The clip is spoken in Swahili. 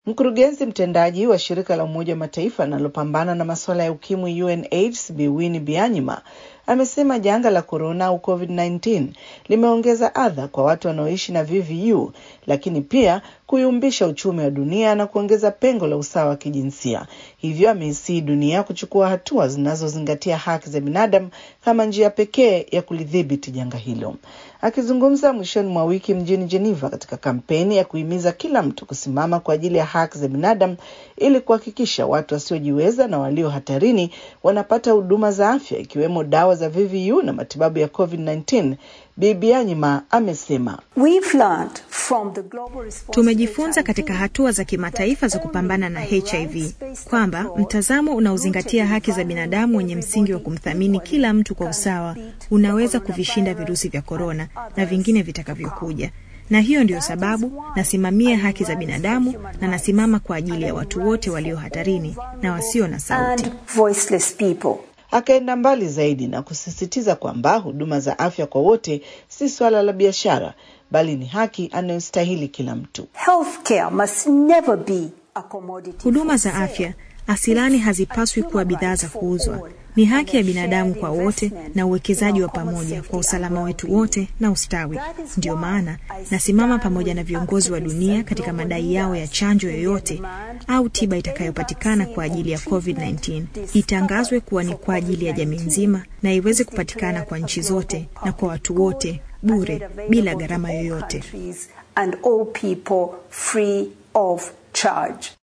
Mkurugenzi mtendaji wa shirika la Umoja wa Mataifa linalopambana na masuala ya ukimwi UNAIDS Bi Winnie Byanyima amesema janga la korona au COVID-19 limeongeza adha kwa watu wanaoishi na VVU, lakini pia kuyumbisha uchumi wa dunia na kuongeza pengo la usawa wa kijinsia. Hivyo ameisii dunia kuchukua hatua zinazozingatia haki za binadamu kama njia pekee ya kulidhibiti janga hilo. Akizungumza mwishoni mwa wiki mjini Geneva katika kampeni ya kuhimiza kila mtu kusimama kwa ajili ya haki za binadamu ili kuhakikisha watu wasiojiweza na walio hatarini wanapata huduma za afya ikiwemo dawa za VVU na matibabu ya COVID-19, Bi Byanyima amesema Tumejifunza katika hatua za kimataifa za kupambana na HIV kwamba mtazamo unaozingatia haki za binadamu wenye msingi wa kumthamini kila mtu kwa usawa unaweza kuvishinda virusi vya korona na vingine vitakavyokuja. Na hiyo ndiyo sababu nasimamia haki za binadamu na nasimama kwa ajili ya watu wote walio hatarini na wasio na sauti. Akaenda mbali zaidi na kusisitiza kwamba huduma za afya kwa wote si swala la biashara, bali ni haki anayostahili kila mtu. Huduma za afya asilani hazipaswi kuwa bidhaa za kuuzwa. Ni haki ya binadamu kwa wote na uwekezaji wa pamoja kwa usalama wetu wote na ustawi. Ndiyo maana nasimama pamoja na viongozi wa dunia katika madai yao ya chanjo yoyote au tiba itakayopatikana kwa ajili ya COVID-19 itangazwe kuwa ni kwa ajili ya jamii nzima na iweze kupatikana kwa nchi zote na kwa watu wote bure bila gharama yoyote.